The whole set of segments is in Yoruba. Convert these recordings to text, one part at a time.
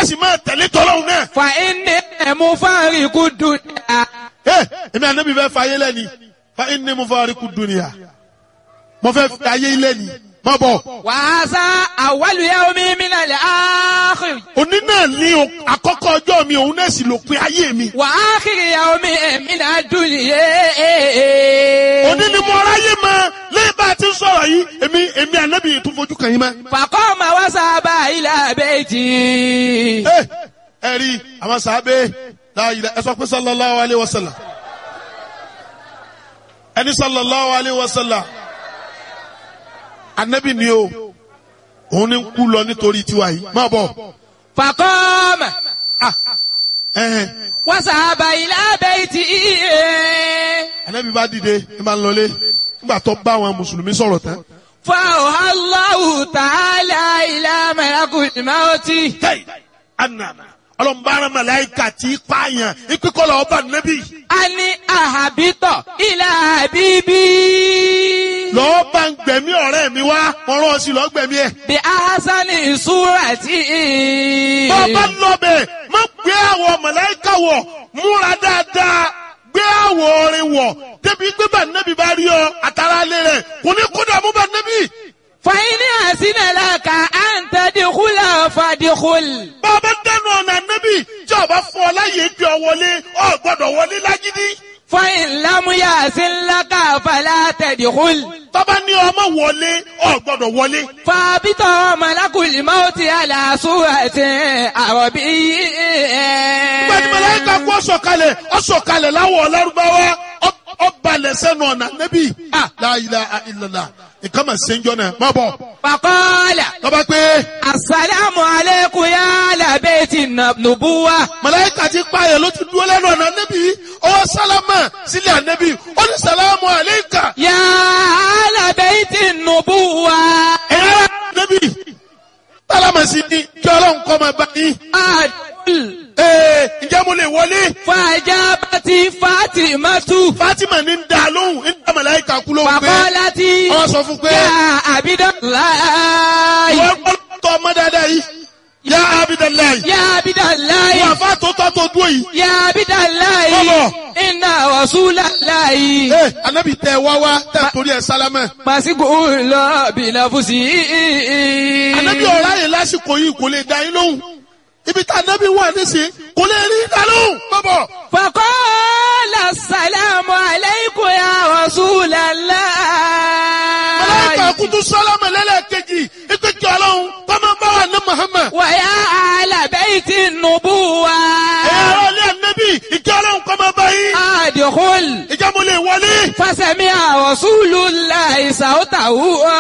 sì máa tẹ̀lé tọ́lọ́hún náà. fa inni mufariqu dunya. ẹ èmi ànábì fẹ́ fàyè lẹ́ni fa inni mufariqu dunya mo fẹ́ fi ayé lẹ́ni má bọ̀. wa hadha awwalu yawmi min al-akhir. òní náà ní o- àkọ́kọ́ ọjọ́ mi òun náà sì lópin ayé mi. wa akhir yawmi min ad-dunya. òní ni mo ráyè mọ lẹ́yìn bá a ti ń sọ̀rọ̀ yìí èmi èmi ànábì yìí tún fojú kàn yín mọ́. faqama wa sahaba ila bayti. ẹ ẹ rí àwọn sàábé láàyè ẹ sọ pé sallallahu alayhi wa sallam ẹni sallallahu alayhi wa sallam ànábì ni o òun ni ń kú lọ nítorí tiwa yìí má bọ̀ faqama ah ẹhẹn wa sahaba ila bayti. ànábì bá dìde ẹ máa ń lọlé nígbà tó bá àwọn mùsùlùmí sọ̀rọ̀ tán. فأوحى الله تعالى إلى ملك الموت Hey, anana ọlọmọbaara malayika ti pààyàn ìpínkọlọ ọba nẹbi أن أهبط إلى حبيبي lọọ bá ń gbẹ̀mí ọ̀rẹ́ mi wá mo rán ọ sí lọọ gbẹ̀mí ẹ. بأحسن صورة bọ́ọ̀bá lọ́bẹ̀ má gbé àwọ̀ malayika wọ̀ múra dáadáa gbé àwọ̀ orin wọ̀ débi gbé bá nẹbi bá rí ọ àtàrà alẹ́ rẹ̀ kò ní kó dààmú bá nẹbi. فإن أحسن لك أن تدخل فادخل bọ́ọ̀bá dẹnu ọ̀nà nẹbi tí ọba fún ọ láyé gbé ọ wọlé ọ gbọ́dọ̀ wọlé lágídí. فإن لم يحسن لك فلا تدخل tọ́ba ní ọmọ wọlé ọ gbọ́dọ̀ wọlé. فابط ملك الموت على صورة عربي Gbẹ̀dì mẹlẹ́ka kú ọ̀sọ̀kalẹ̀ ọ̀sọ̀kalẹ̀ láwọ̀ ọ̀lárúbáwá ọ̀balẹ̀ sẹ́nu ọ̀nà nẹ́bí. La ilaha illallah nǹkan mà ṣe ń jọ náà má bọ̀. فقال Lọ́ba pé Assalamu alaikum ya ala baiti nubuwa. mẹlẹ́ka ti pààyàn ló ti dúró lẹ́nu ọ̀nà nẹ́bí. Ọwọ́ sálámà sílẹ̀ ànẹ́bí. Ó ní sàlámù àléékà. Ya ala baiti nubuwa. Ẹ̀yà nẹ́bí. Sálámà sí ni kí ọlọ́run kọ́ máa bá yín. Adul. Ee ǹjẹ́ mo lè wọlé? Fajabati Fatimatu. Fátímà ní ń da lóhùn ń da mẹlẹ́ka kú lóhùn pé. Fakolati. Wọ́n sọ fún pé. Ya Abidallahi. Wọ́n gbọ́dọ̀ tọ́ ọmọ dáadáa yìí. Yá Abidalayi. Ya Abidallahi. Wọ́n àfa tó tọ́ tó dúró yìí. Ya Abidallahi. Bọ́bọ̀. Inna Rasulallahi. Ee anabi tẹ wá wá tẹ torí ẹ sálámẹ. Masiku lọ bilafusi. Anabi ọ̀rá yìí lásìkò yìí kò lè da yín lóhùn. Ibi tá anabi wà nísìnyí kò lè rí da lóhùn. Bọ́bọ̀. فقال السلام عليكم يا رسول الله Màláíkà kutu sálámẹ lẹ́lẹ́kejì. Ipe kí ọlọ́run kọ́mọ bá wà ní Muhammad. ويا أهل بيت النبوة Ẹ̀yà ara ilé anabi ìkí ọlọ́run kọ́mọ bá yín. أدخل Ìjà mo lè wọlé. فسمع رسول الله صوته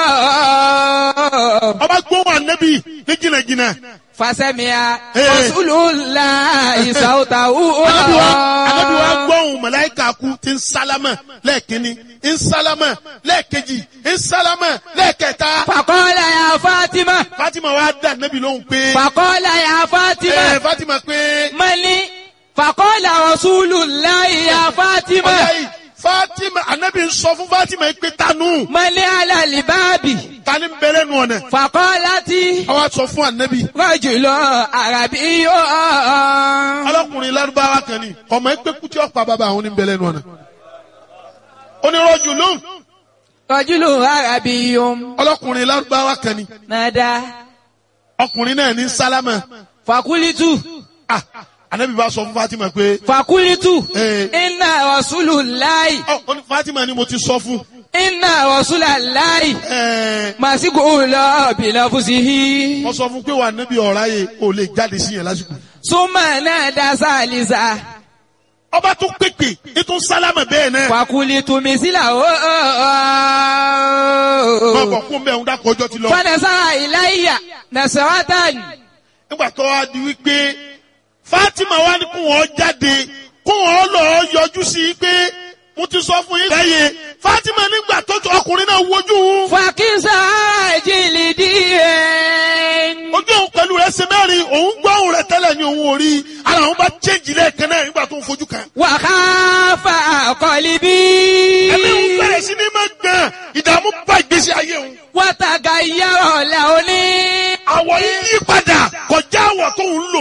Ọba gbóhùn anabi ní jìnnàjìnnà. فسمع إيه. رسول الله صوته Anabi wa anabi wa gbọ́hùn màláíkà kú ti ń sálámà lẹ́ẹ̀kínní ń sálámà lẹ́ẹ̀kejì ń sálámà lẹ́ẹ̀kẹta. فقال يا فاطمة Fatima wa dá anabi lóhùn pé. فقال يا Ẹ فاطمة Fatima pé. من فقال رسول الله يا فاطمة Ọ̀yá yìí Fatima anabi ń sọ fún Fatima yìí pé tanu من على الباب tani ń bẹ̀rẹ̀ nù ọ̀nà. فقالت Àwa sọ fún anabi. رجل عربي Ọlọ́kùnrin Lárúbáwá kan ni ọmọ ẹgbẹ́ kútí ọ̀pá bàbá àwọn ní ń bẹ̀rẹ̀ nù ọ̀nà. Onírọ̀jù lóhùn رجل عربي ọlọ́kùnrin Lárúbáwá kan ni نادى ọkùnrin náà ní sálámà. فقلت Ah, anabi bá sọ fún Fatima pé. فقلت Eh. إن رسول الله Ọ ọ ní Fatima ni mo ti sọ fún. إن رسول الله Ẹ مسجول بلفظه wọ́n sọ fún pé wà níbi ọ̀rá yìí ò lè jáde sí yẹn lásìkò. ثم نادى ثالثا Ọba tó pèpè ètò sálámà bẹ́ẹ̀ náà. فقلت مثله Má bọ̀ kún bẹ́ẹ̀ ń dákọ̀ ọjọ́ ti lọ. فنزع إلي نسرة Nígbà tó wá di wípé Fatima wá ní kún wọn jáde kún wọn lọ yọjú sí i pé mo ti sọ fún yín lẹ́yìn. Fatima nígbà tó tó ọkùnrin náà wojú òun. فكسى جلدي Ojú òun pẹ̀lú rẹ̀ ṣe mẹ́rin òun gbọ́ òun rẹ̀ tẹ́lẹ̀ ní òun ò rí. Ara òun bá chéjì lẹ́ẹ̀kan náà nígbà tó ń fojú kan. وخاف قلبي Ẹ̀mí òun bẹ̀rẹ̀ sí ní máa gbọ̀n ìdààmú bá ìgbésí ayé òun. وتغير لوني àwọ̀ yìí yí padà kọjá àwọ̀ tó ń lò